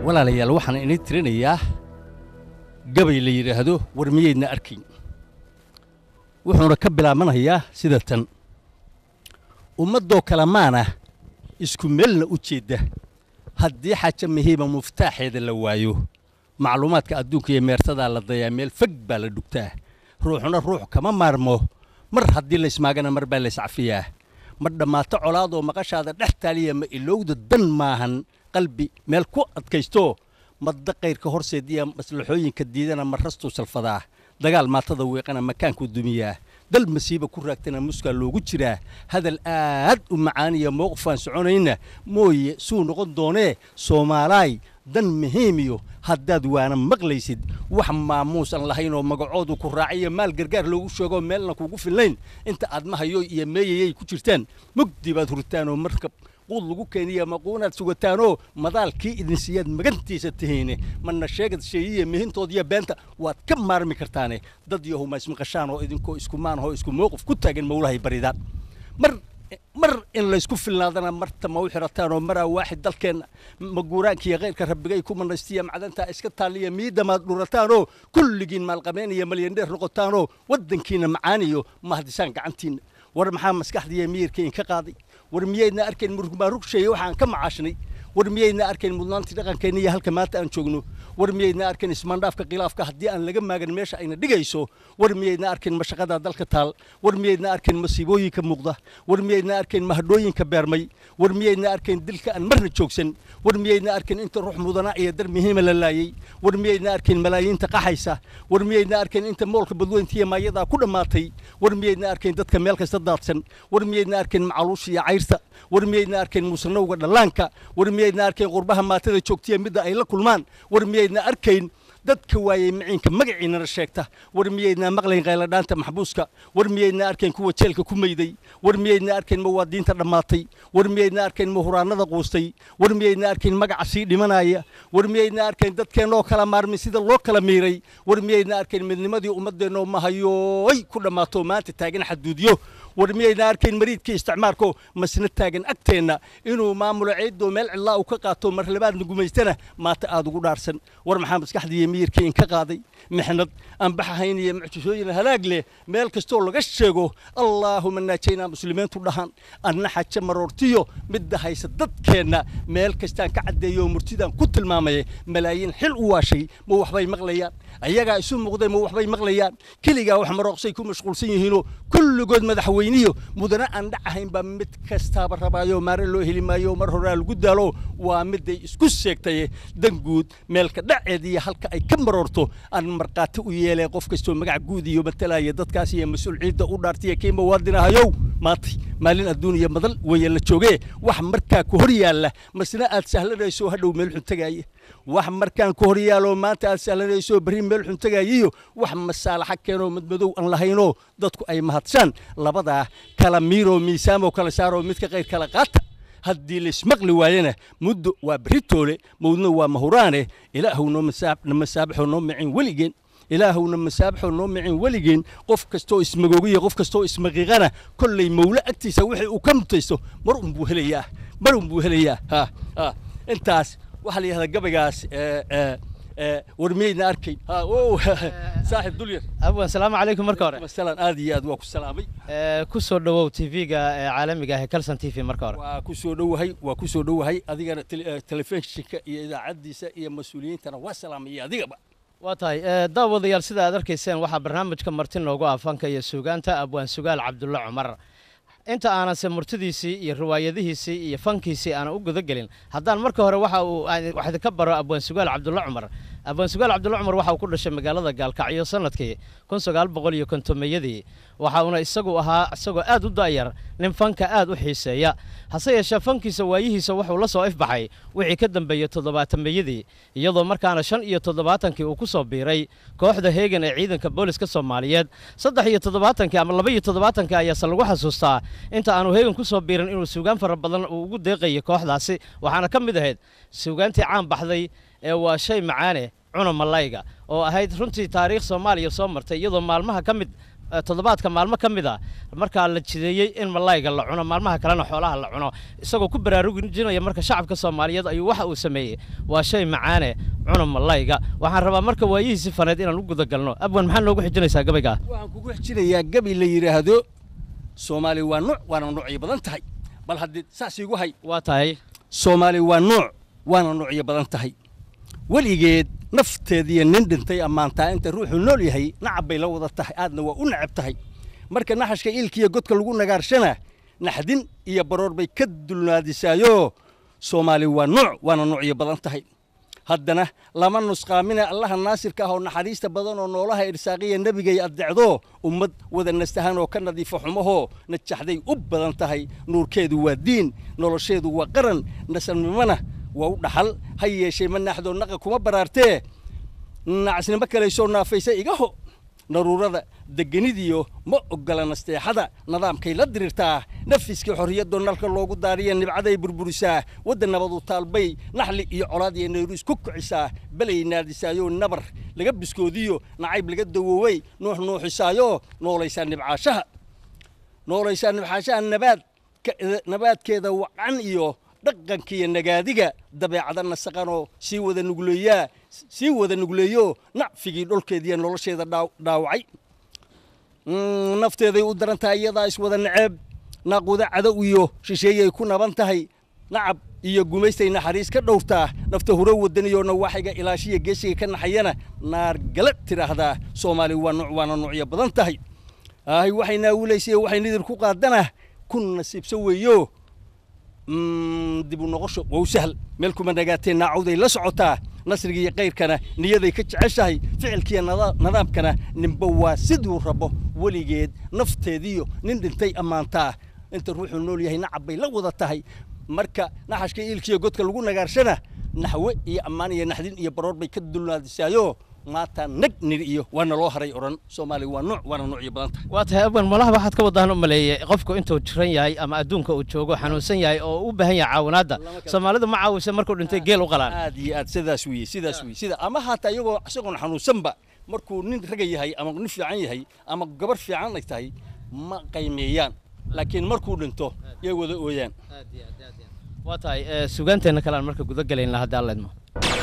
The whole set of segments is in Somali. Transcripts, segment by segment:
walaalayaal waxaan inii tirinayaa gabay la yidhaahdo war miyaydna arkayn wuxuuna ka bilaabanayaa sida tan ummaddoo kale maana isku meelna u jeedda haddii xaja mahiiba muftaaxeeda la waayo macluumaadka adduunka iyo meertadaa la dayaa meel fog baa la dhugtaa ruuxna ruux kama maarmo mar haddii laysmaagana mar baa layscafiyaa ma dhammaato colaadoo maqashaada dhex taaliya ma ilowda dan maahan qalbi meel ku adkaysto madda kayrka horseed iyo maslaxooyinka diidana ma rastuu salfadaa dagaal maatada weeqana makaankuu dumiyaa dal masiiba ku raagtana muskaa loogu jiraa hadal aad u macaaniya mowqifaan soconayna mooye suu noqon doonee soomaalaay dan muhiimiyo haddaad waana maqlaysid wax maamuusan lahayn oo magacoodu ku raaciyo maal gargaar loogu sheegoo meelna kugu fillayn inta aad mahayo iyo meeyayay ku jirtaan mugdi baad hurtaanoo markab quud lagu keeniya maquunaad sugataanoo madaalkii idinsiyaad magantiisa tihiine mana sheegad sheeyiya mihintoodiyo beenta waad ka maarmi kartaane dad yahuma ismaqashaan oo idinkoo iskumaan oo isku mowqif ku taagan mawlahay baridaan mar mar in laysku filnaadana marta ma u xirataan oo maraa waaxid dalkeenna maguuraankiiyo keyrka rabbigay ku manaystiya macdantaa iska taaliya miidamaad dhurataanoo kulligiin maalqabeen iyo malyandheer noqotaanoo waddankiina macaaniyo mahdisaan gacantiinna war maxaa maskaxdiiyo miyirka inka qaaday war miyaydna arkayn murugmaarugsheeye waxaan ka macaashnay war miyaydna arkayn mudnaantii dhaqankeenna iyo halka maanta aan joogno war miyaydna arkayn ismaandhaafka khilaafka haddii aan laga maagan meesha ayna dhigayso war miyaydna arkayn mashaqada dalka taal war miyaydna arkayn masiibooyinka muuqda war miyaydna arkayn mahadhooyinka beermay war miyaydna arkayn dilka aan marna joogsan war miyaydna arkayn inta ruux mudana iyo dar muhiima la laayey war miyaydna arkayn malaayiinta qaxaysa war miyaydna arkayn inta moolka badweyntiiyo maayadaa ku dhammaatay war miyaydna arkayn dadka meel kasta daadsan war miyaydna arkayn macaluusha iyo cayrta war miyaydna arkayn musanowga dhallaanka war miyaydna arkayn qurbaha maatada joogtiya midda ay la kulmaan war miyaydna arkayn dadka waayey maciinka magaciinana sheegta war miyaydna maqlayn qayladhaanta maxbuuska war miyaydna arkayn kuwa jeelka ku mayday war miyaydna arkayn mawaadiinta dhammaatay war miyaydna arkayn mahuraanada quustay war miyaydna arkayn magaca sii dhimanaya war miyaydna arkayn dadkeennoo kala maarmin sida loo kala miiray war miyaydna arkayn midnimadii ummaddeenno mahayooy ku dhammaato maanta taagan xaduudyo war miyaydna arkayn mariidkii isticmaalko masna taagan agteenna inuu maamulo ceeddoo meel cidlaa uu ka qaato mar labaadna gumaystana maata aad ugu dhaarsan war maxaa maskaxdiiyo miyirkii inka qaaday mixnad aan baxahayn iyo mucjisooyin halaag leh meel kastoo laga sheego allaahuma naajaynaa muslimiintu dhahan anna xaja maroortiyo midda haysa dadkeenna meel kastaan ka caddeeyo oo murtidaan ku tilmaamaya malaayiin xil u waashay ma waxbay maqlayaan ayagaa isu muuqday ma waxbay maqlayaan keligaa wax marooqsay ku mashquulsan yihiinoo kulligood madaxweyniyo mudana aan dhacahayn baa mid kastaaba rabaayo maare loo heli maayo mar horaa lagu daalo waa miday isku sheegtaye dan guud meelka dhaceediiyo halka ay ka maroorto aan markhaati u yeeleen qof kastoo magac guud iyo matalaya dadkaas iyo mas-uul ciidda u dhaartaiyo kii muwaadinahayow maantay maalin adduun iyo madal weeye la joogee wax markaa ku hor yaalla masna aad sahlanayso hadhow meel xun tagaaya wax markaan ku hor yaaloo maanta aad sahlanayso berri meel xun tagaayiyo wax masaalaxa keenoo madmadow aan lahaynoo dadku ay mahadshaan labadaa kala miiroo miisaamoo kala saaroo midka qayr kala qaata haddii laismaqli waayana muddo waa beritoole mawdna waa mahuraane ilaahuw noo masaabaxoo noo micin weligeen ilaahowna masaabaxoo noo micin weligeen qof kastoo ismagoogiya qof kastoo ismaqiiqana kollay mawle agtiisa wixii uu ka mutaysto mar unbuu helayaa mar unbuu helayaa ha ha intaas waxaa la yidhahdaa gabaygaas war miyaydna arkayn saaxib dulyar abwan salaamu calaykum marka hore masalan aad iyo aad waa ku salaamay ku soo dhowow tv-ga caalamiga ah ee calson t v marka hore waa ku soo dhowahay waa ku soo dhowahay adigana telefishinka iyo idaacaddiisa iyo mas-uuliyiintana waa salaamaya adigaba waa tahay daawadayaal sida aad arkayseen waxaa barnaamijka marti noogu ah fanka iyo suugaanta abwaan sugaal cabdulle cumar inta aananse murtidiisii iyo riwaayadihiisii iyo fankiisii aanan u gudagelin haddaan marka hore waxa uu wax idinka baro abwaan sugaal cabdulle cumar abwaan sugaal cabdulle cumar waxa uu ku dhashay magaalada gaalkacyo sanadkii kun sagaal boqol iyo kontomeyadii waxa uuna isagu ahaa isagoo aad u da'yar nin fanka aad u xiiseeya hase yeeshee fankiisa waayihiisa wuxuu la soo ifbaxay wixii ka dambeeyey toddobaatameyadii iyadoo markaana shan iyo toddobaatankii uu ku soo biiray kooxda heegan ee ciidanka booliska soomaaliyeed saddex iyo toddobaatankii ama laba iyo toddobaatankii ayaase lagu xasuustaa inta aanu heegan ku soo biirin inuu suugaan fara badan uu ugu deeqayay kooxdaasi waxaana ka mid ahayd suugaantii caan baxday ee waa shay macaane cuna malayga oo ahayd runtii taariikh soomaaliya soo martay iyadoo maalmaha ka mid eh, toddobaadka maalmo ka mid a markaa la jideeyey in malayga la cuno maalmaha kalena xoolaha la cuno isagoo ku baraarujinaya marka shacabka soomaaliyeed ayuu waxa uu sameeyey waa shay macaane cuna malayga waxaan rabaa marka waayihiisi faneed inaan u gudagalno abwan maxaa noogu xijinaysaa gabaygaa waxaan kugu xijinayaa gabi la yidhaahdo soomaali waa nuuc waana nuucyo badan tahay bal haddii saas iigu hay waa tahay soomaali waa nuuc waana nuucyo badan tahay weligeed nafteediiyo nin dhintay ammaantaa inta ruuxuu nool yahay nacab bay la wada tahay aadna waa u nacab tahay marka naxashka iilkiiyo godka lagu nagaarshana naxdin iyo baroor bay ka dulnaadisaayo soomaali waa nuuc waana nuucyo badan tahay haddana lama nusqaamina allaha naasirka ah oo naxariista badan oo noolaha irsaaqiya nebigay addecdo ummad wada nastahan oo ka nadiifo xumahoo najaxday u badan tahay nuurkeedu waa diin nolosheedu waa qaran nasalnimona waa u dhaxal ha yeeshee ma naaxdoo naqa kuma baraartee nacasnimo kalaysoo naafaysa igaho naruurada degenidiyo ma ogola nasteexada nidaamkay la dirirtaa nafiskii xorriyadoo nalka loogu daariya nibcaday burburisaa wadda nabadu taalbay naxli iyo colaad iyo nayruus ku kicisaa belay naadisaayoo nabar laga biskoodiyo nacayb laga dawoowey nuux nuuxisaayo noolaysaa nibcaashaha noolaysaa nibcaashaha nabaad nabaadkeeda wacan iyo dhaqankiiyo nagaadiga dabeecada nasaqanoo sii wada nugleeyaa sii wada nugleeyo nacfigii dholkeediiyo nolosheeda dhaaw- dhaawacay Mm, nafteeday u daran tahay iyadaa iswada naceeb naaquda cadow iyo shisheeyay ku naban tahay nacab iyo gumaystay naxariis ka dhowrtaa nafta huro wadaniyo nawaaxiga ilaashiya geesiga ka naxayana naargala tidhaahdaa soomaali waa nuuc waana nuucyo badan tahay ahay waxay naawulaysay waxay nidir ku qaadana ku nasiibso weeyo Mm, dib u noqosho waa u sahal meel kuma nagaatee naacawday la socotaa nasriga iyo kayrkana niyaday ka jeceshahay ficilkiiyo nada- nidaamkana ninba waa siduu rabo weligeed nafteediyo nin dhintay ammaantaa inta ruuxuu nool yahay nacab bay la wada tahay marka naxashka iilkiiyo godka lagu nagaarshana naxwe iyo ammaan iyo naxdin iyo baroor bay ka dulnaadisaayo maata nag nir iyo waana loo haray odhan soomaali waa nuuc waana nuucyo badan tahay waa tahay abwan malaha waxaad ka wadaan u maleeyey qofku intuu jiran yahay ama adduunka uu joogo xanuunsan yahay oo u baahan yahay caawinaadda soomaalidu ma caawisa markuu dhintay geel u qalaan aad iyo aad sidaas weeye sidaas weeye sida ama haataa iyagoo isagoon xanuunsanba markuu nin raga yahay ama nin fiican yahay ama gabar fiican ay tahay ma qaymeeyaan laakiin markuu dhinto yay wada ooyaan waa tahay eh, sugaanteenna kale aan marka guda gelaynaa haddii alla idmo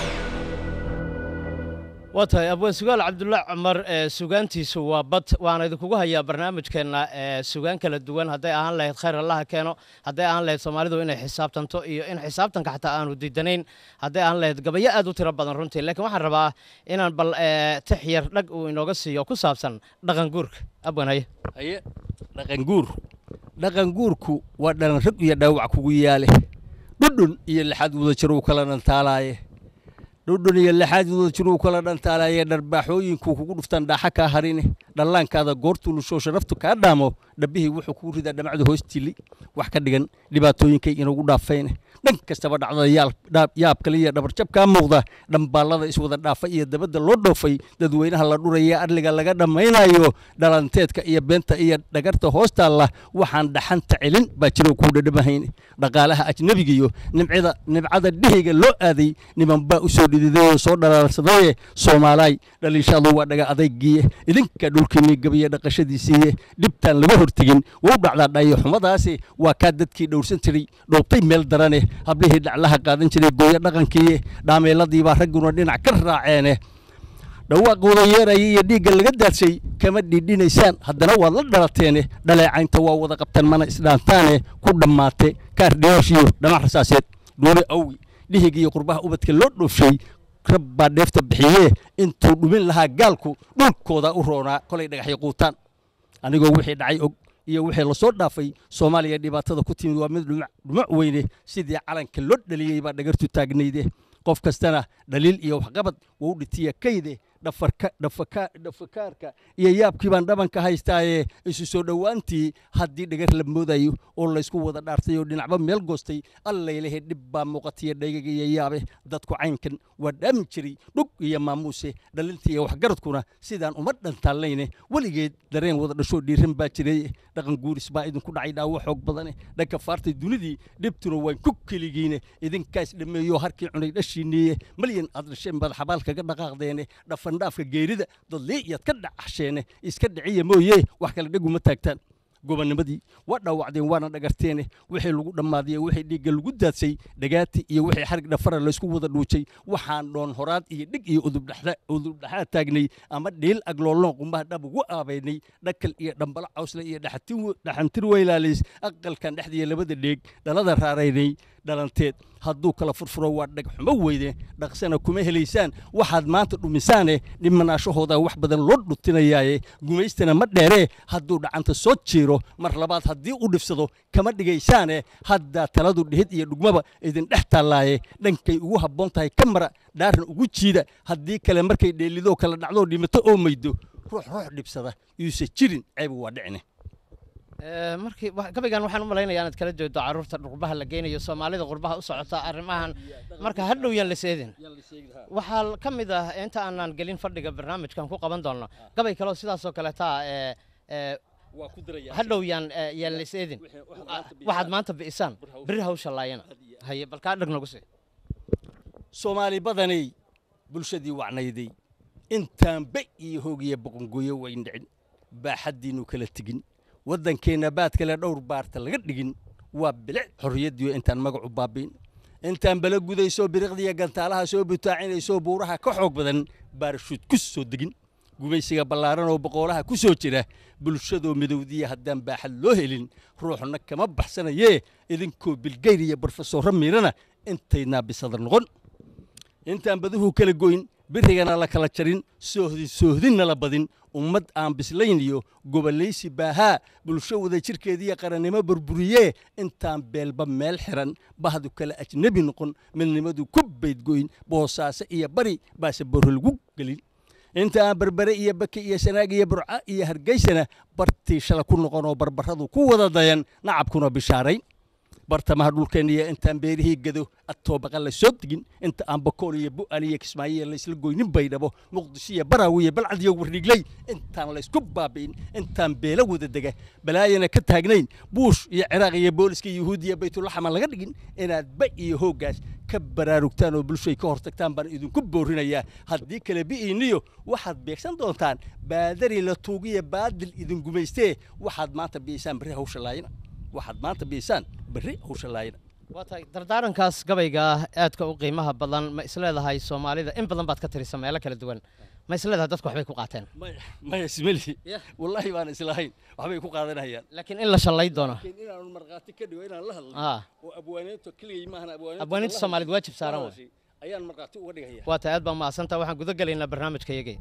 waa tahay abwaan sugaal cabdullaahi cumar ee sugaantiisu waa bad waana idinkugu hayaa barnaamijkeenna ee sugaan kala duwan hadday ahaan lahayd khayr allaha keeno hadday ahaan lahayd soomaalidu inay xisaabtanto iyo in xisaabtanka xataa aanu diidanayn hadday ahaan lahayd gabayo aad u tiro badan runtii laakiin waxaan rabaa inaan bal eh, tix yar dhag uu inooga siiyo ku saabsan dhaqan guurka abwaan haye haye dhaqan guur dhaqan guurku waa dhalan rag iyo dhaawac kugu yaale dhudhun iyo lixaad wada jir uu kala dhantaalaaye dhudhun iyo lixaad wada jir uu kala dhantaalaaye dharbaaxooyinku kugu dhuftaan dhaaxa kaa harine dhallaankaada goortuu lushoo sharaftu kaa dhaamo dhabbihii wuxuu kugu ridaa dhamacda hoostili wax ka dhigan dhibaatooyinkay inagu dhaafayne dhan kastaba dhacdada yaal- dhaab- yaab kale iyo dhabarjab kaa muuqda dhambaallada iswada dhaafa iyo dabadda loo dhoofay dadweynaha la dhuraya arliga laga dhammaynayo dhalanteedka iyo beenta iyo dhagarta hoostaalla waxaan dhaxanta celin baa jiro kuu dhadhamahayn dhaqaalaha ajnebiga iyo nimcada nimcada dhihiga loo aaday niman baa u soo dhididayoo soo dhalaalsadaye soomaalaay dhaliishadu waa dhaga adaygiye idinka dhulkiinii gabiya dhaqashadiisiiye dhibtaan laga hortegin wau dhacdaa dhayo xumadaasi waa kaa dadkii dhowrsan jiray dhoobtay meel darane hablihii dhaclaha qaadan jiray gooyo dhaqankii dhaameeladiibaa ragguna dhinac ka raaceene dhawaaqooda yeeraya iyo dhiigga laga daadshay kama dhiidhinaysaan haddana waad la dhalateene dhaleecaynta waa wada qabtaan mana isdhaantaane ku dhammaate kaar dhiyooshiyo dhamac rasaaseed doone awgi dhihig iyo qurbaha ubadka loo dhoofshay rab baa dheefta bixiyee intuu dhumin lahaa gaalku dhulkooda u roonaa kolay dhagaxyo quutaan anigoo wixii dhacay og iyo wixii lasoo dhaafay soomaaliya dhibaatada ku timid waa mid dhumac dhumac weyne sidii calanka loo dhaliyey baa dhagartu taagnayde qof kastana dhaliil iyo waxqabad wau dhitiya kayde dhafarka dhafaka dhafakaarka iyo yaabkii baan dhabanka haystaaye isu soo dhowaantii haddii dhagar la moodayo oo laysku wada dhaartay oo dhinacba meel goostay allaylehe dhib baa muuqatiya dhaygaga iyo yaabe dadku caynkan waa dhaamin jiray dhug iyo maamuuse dhalinta iyo waxgaradkuna sidaan uma dhantaallayne weligeed dareen wada dhashoo dhiiran baa jiray dhaqan guuris baa idinku dhacay dhaawo xoog badane dhanka faartay dunidii dhibtuna waan ku keligiine idinkaas dhammeeyo harkii cunay dhashiiniye malyan aad dhasheen baad xabaal kaga dhaqaaqdeene dhafan dhandhaafka geerida dadlii iyaad ka dhacsheene iska dhiciya mooye wax kale dheguma taagtaan gobonnimadii waa dhaawacdeen waana dhagarteene wixii lagu dhammaadiye wixii dhiigga lagu daadsay dhagaati iyo wixii xarig dhafara laysku wada dhuujay waxaan dhoon horaad iyo dhig iyo udubdhaxaad taagnay ama dhiil agloolnoon qumbaha dhab ugu aabaynay dhakal iyo dhambalo cawsle iyo dhaxantir weylaalays aqalkan dhexdiiya labada dheeg dhalada raaraynay dhalanteed hadduu kala furfuro waa dhagxumo weyde dhaqsana kuma helaysaan waxaad maanta dhumisaane dhimanaashahooda wax badan loo dhutinayaaye gumaystana ma dheeree hadduu dhacanta soo jiiro mar labaad haddii u dhifsado kama dhigaysaane haddaa taladu dhihid iyo dhugmaba idin dhex taallaaye dhankay ugu habboon tahay ka mara dhaaran ugu jiida haddii kale markay dheelidoo kala dhacdoo dhimato oo maydo ruux ruux dhibsada yuuse jirin ceebu waa dhicine markii gabaygan waxaan u malaynayaa inaad kala jeedo carruurta qurbaha la geynayo soomaalida qurbaha u socota arrimahan marka hadhow yaan la seedin waxaa ka mid ah inta aanan gelin fadhiga barnaamijkan ku qaban doonno gabay kaleo sidaasoo kaleeta hadhow yaan yaan la seedin waxaad maanta bi'isaan beri hawsha laayana haye bal kaa dhag nagu sii soomaali badanay bulshadii wacnayday intaan ba iyo hoogiya boqongoyo wayn dhicin baaxaddiinnu kala tegin waddankeenna baad kale dhowr baarta laga dhigin waa bilic xorriyaddiio intaan magacu baabiin intaan bala gudaysoo biriqdiya gantaalaha soo butaacinayso buuraha ka xoog badan baarshuud ku soo degin gumaysiga ballaaran oo boqoolaha ku soo jira bulshadoo midowdiya haddaan baaxad loo helin ruuxna kama baxsanayee idinkoo bilgeyr iyo brofesorro miirana intaydnaa bisadar noqon intaan baduhu kala goyn birigana la kala jarin soohdin soohdinna la badin ummad aan bislayn iyo gobollaysi baahaa bulsho wada jirkeediiyo qarannimo burburiyee intaan beelba meel xiran bahdu kale ajnebi noqon midnimadu ku baydgoyn boosaaso iyo bari baase borro lagu gelin inta aan berbere iyo bake iyo sanaag iyo burca iyo hargeysana bartii shala ku noqon oo barbarradu ku wada dayan nacabkuna bishaarayn bartamaha dhulkeenna iyo intaan beerihii gado atoobaqa la soo degin inta aan bakool iyo bu'al iyo kismaayo laysla goynin baydhabo muqdisho iyo baraawi iyo balcad iyo wardhigley intaan laysku baabi'in intaan beelo wada dega balaayana ka taagnayn buush iyo ciraaq iyo booliska yuhuudiya baytulaxama laga dhigin inaad ba iyo hooggaas ka baraarugtaan oo bulshay ka hortagtaan baan idinku boorinayaa haddii kale bi'iiniyo waxaad beegsan doontaan baadari la tuugiya baadil idin gumaystee waxaad maanta bi'isaan berri hawsha laayina waxaad maanta bi'isaan berri hawsha laayina waa tahay dardaarankaas gabayga ah aadka u qiimaha badan ma isleedahay soomaalida in badan baad ka tirisa meelo kala duwan ma isleedahay dadku waxbay ku qaateen maya maya ismeli wallaahi baan islahayn waxbay ku qaadanayaan laakiin in la shallay doono laakiin inaanu markhaati ka dhigo inaan la hadlo Ah. oo abwaaniinta keligay maahan abwaaniinta Abwaaniinta la Soomaaliyeed hadlo, waajib saaran la waay. hadashay ayaan markhaati uga dhigaya waa tahay aad baa mahadsantaha waxaan guda gelaynaa barnaamijka yagii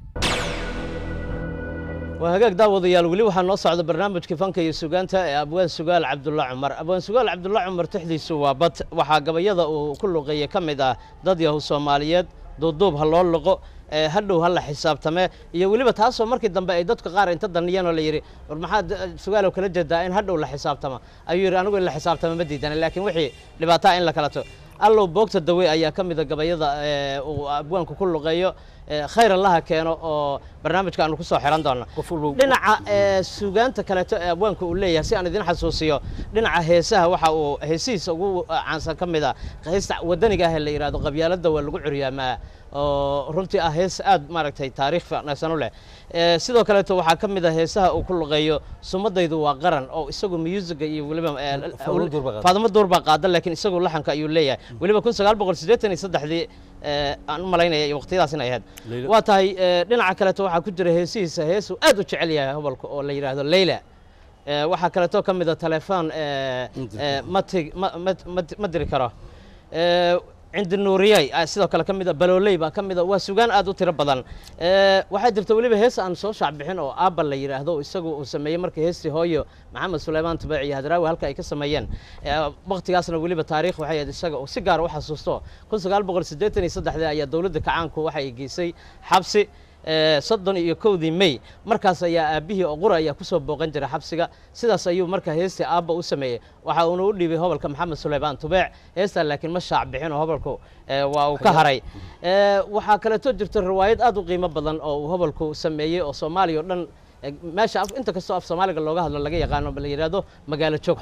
waa hagaag daawadayaal weli waxaa noo socda barnaamijkii fanka iyo sugaanta ee abwaan sugaal cabdulla cumar abwaan sugaal cabdulla cumar tixdiisu waa bad waxaa gabayada uu ku luqeeyey ka mid ah dad yahu soomaaliyeed duuduub ha loo luqo ee hadhow ha la xisaabtame iyo weliba taasoo markii dambe ay dadka qaar inta daniyeen oo la yidhi war maxaad eh, sugaalow kala jeedaa in hadhow la xisaabtama ayuu yidhi anigu in la xisaabtama ma diidana laakiin wixii dhibaataa in la kala to allow boogta dawe ayaa ka mida gabayada ee uu abwaanku ku luqeeyo ee khayr allaha keeno oo barnaamijka aanu ku soo xiran doona qof walba dhinaca ee suugaanta kaleeto ee abwaanka uu leeyahay si aan idin xasuusiyo dhinaca heesaha waxa uu heesihiisa ugu caansan ka mid a heesta wadaniga ah ee la yidhahdo qabyaaladda waa lagu curyaamaa oo runtii ah hees aad maaragtay taariikh fiicnaysan u leh Ee, sidoo kaleeto waxaa ka mid a heesaha uu ku luqeeyo sumadaydu waa qaran oo isagu musiga iyo weliba ee, Faadumo Duur baa qaada. faadimo duur baa qaada laakiin isagu laxanka ayuu leeyahay weliba kun sagaal boqol siddeetan iyo saddexdii ee, aan u malaynaya iyo waqtiyadaas inay ahayd Leyla. waa tahay ee, dhinaca kaleeto waxaa ku jira heesihiisa heesuu aad u jecel yahay hobolka oo la yidhaahdo leyla Ee, waxaa kaleeto ka mid a telefoon ee, Inti- ee, ma tig- ma- ma- ma- ma diri karo Ee, cindi nuuriyay ah, sidoo kale ka mid a balooley baa ka mid a waa sugaan aad u tiro badan Ee, waxaa jirta weliba hees aan soo shaac bixin oo aabba la yidhaahdo oo isagu uu sameeyey markii heestii hooyo maxamed suleymaan tubaac iyo hadraawi halka ay ka sameeyeen Ee, waqtigaasna weliba taariikh waxay ahayd isaga oo si gaar u xasuusto kun sagaal boqol siddeetan iyo saddexdii ayaa dowladda kacaanku waxay geysay xabsi ee, soddon iyo kowdii may markaas ayaa aabbihii oo qura ayaa kusoo booqan jiray xabsiga sidaas ayuu marka heestii aabba u sameeyey waxa uuna u dhiibay hobolka maxamed suleymaan tubeec heestaa laakiin ma shaac bixin oo hobolku ee, waa uu ka haray Ee, waxaa kaleeto jirta riwaayad aad u qiimo badan oo uu hobolku sameeyey oo soomaaliya oo dhan ee, meesha af- inta kastoo af soomaaliga looga hadlo laga yaqaano la yidhaahdo magaalo joog xumo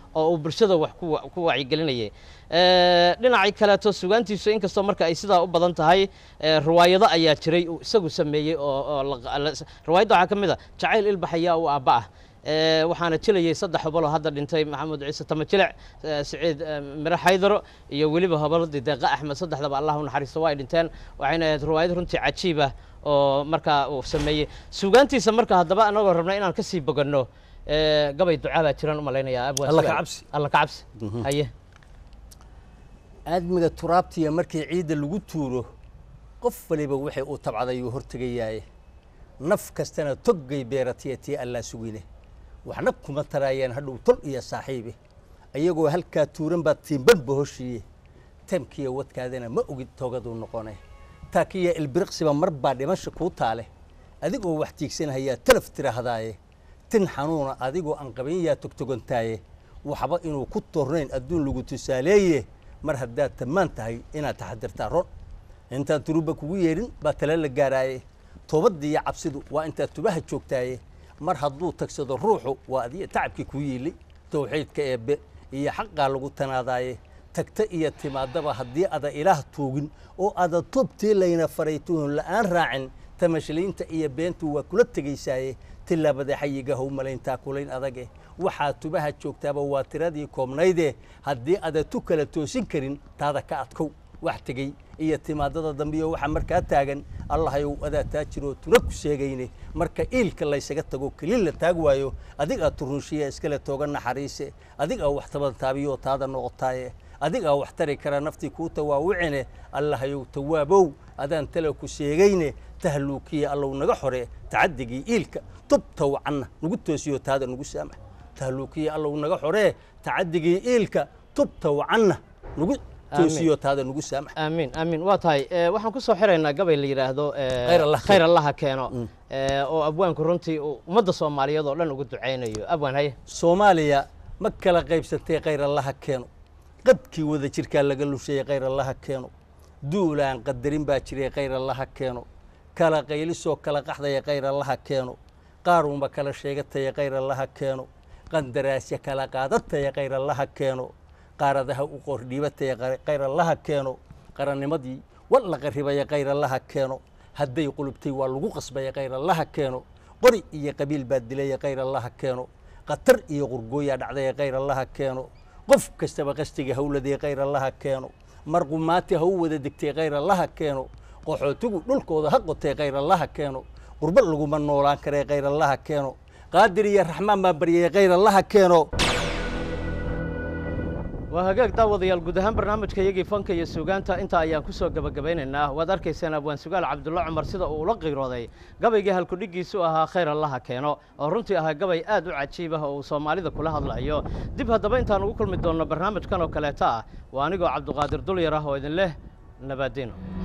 oo uu bulshada wax ku wa- ku wacyigelinayay Eh, dhinacii kaleeto sugaantiisu inkastoo marka ay sidaa u badan tahay eh, riwaayado ayaa jiray uu isagu sameeyey oo oo la- la- riwaayadda waxaa ka mid a jacayl ilbaxayaa u aabba ah Eh, waxaana jilayay saddex hobol oo hadda dhintay maxamed ciise tamajilic eh, siciid eh, mire xaydaro iyo weliba hoboladii deeqa axmed saddexdaba allah u naxariisto waa ay dhinteen waxayna ahayd riwaayad runtii cajiib ah oo markaa uu sameeyey sugaantiisa marka haddaba anagoo rabna inaan ka sii boganno eh, gabay ducaa baa jiraan u malaynayaa abwaan Alla ka sugaal. cabsi. alla ka cabsi haye aadmiga turaabtiya markii ciidda lagu tuuro qof waliba waxay uu tabcadayuu hortegayaaye naf kastana toggay beeratiya tii allaa sugine waxna kuma taraayaan hadhow tol iyo saaxiibe ayagoo halkaa tuuran baad tiimbanba hoshiiye tamkiya wadkaadana ma ogid toogaduu noqone taakiya ilbiriqsiba mar baa dhimasha kuu taale adigoo wax tiigsanhayaa talaf tirahdaaye tin xanuuna adigoo aan qabin yaa togtogantaaye waxba inuu ku tornayn adduun lagu tusaaleeye mar haddaad tammaan tahay inaad taxadirtaa ron intaan turuba kugu yeedhin baa tala la gaaraaye toobadii iyo cabsidu waa intaad tubaha joogtaaye mar hadduu tagsado ruuxu waa adiga tacabkii kuu yiilay towxiidka eebbe iyo xaqaa lagu tanaadaaye tagta iyo timaadaba haddii ada ilaah tuugin oo ada tubtii layna faray tuhun la'aan raacin tamashliinta iyo beentu waa kula tegaysaaye tilaabada xayiga how malayntaa kulayn adage waxaa tubaha joogtaaba waa tiradii koobnayde haddii ada tu kala toosin karin taada ka adkow wax tegey iyo timaadada dambiyo waxaa markaa taagan allahayow adaa taa jiroo tuna ku sheegayne marka iilka laysaga tago kelin la taag waayo adigaa turunshiya iskale tooga naxariise adigaa wax tabantaabiyo taada noqotaaye adigaa wax tari kara naftii kuu tawaawicine allahayow tawaabow adaan tala ku sheegayne tahluukiya allow naga xore tacadigii iilka tubta wacanna nagu toosiyo taada nagu saamax tahluukiya allow naga xore tacadigii iilka tubta wacanna nagu toosiyo taada nagu saamax aamiin aamiin waa tahay Eh, waxaan ku soo xiraynaa gabay la yidhaahdo eh, Khayr Allah khayr allaha keeno Eh, oo abwaanku runtii uu ummadda soomaaliyeed oo dhan ugu ducaynayo abwaan haye soomaaliya ma kala qaybsatay khayr allaha keeno qadkii wada jirkaa laga lusheeyey khayr allaha keeno duulaan qadarin baa jiray khayr allaha keeno kala qaylisoo kala qaxdaya khayr allaha keeno qaarunba kala sheegataya khayr allaha keeno qandaraasya kala qaadataya khayr allaha keeno qaaradaha u qordhiibataya khayr allaha keeno qarannimadii war la qarribaya khayr allaha keeno hadday qulubtay waa lagu qasbaya khayr allaha keeno qori iyo qabiil baa dilaya khayr allaha keeno qatar iyo qurgooyaa dhacdaya khayr allaha keeno qof kastaba qastiga hawladee khayr allaha keeno marqumaati ha u wada degtay khayr allaha keeno qaxootigu dhulkooda ha qotay khayr allaha keeno qurbo laguma noolaan karee khayr allaha keeno qaadir iyo raxmaan baa baryay khayr allaha keeno waa hagaag daawadayaal guud ahaan barnaamijka iyagii fanka iyo suugaanta intaa ayaan ku soo gebagabaynaynaa waad arkaysaan abwaan sugaal cabdulla cumar sida uu ula qiirooday gabaygii halkudhiggiisu ahaa khayr allaha keeno oo runtii ahaa gabay aad u cajiib ah oo uu soomaalida kula hadlayo dib haddaba intaan ugu kulmi doonno barnaamijkan oo kaleeta ah waa anigoo cabduqaadir dulyar ah oo idin leh nabaadiino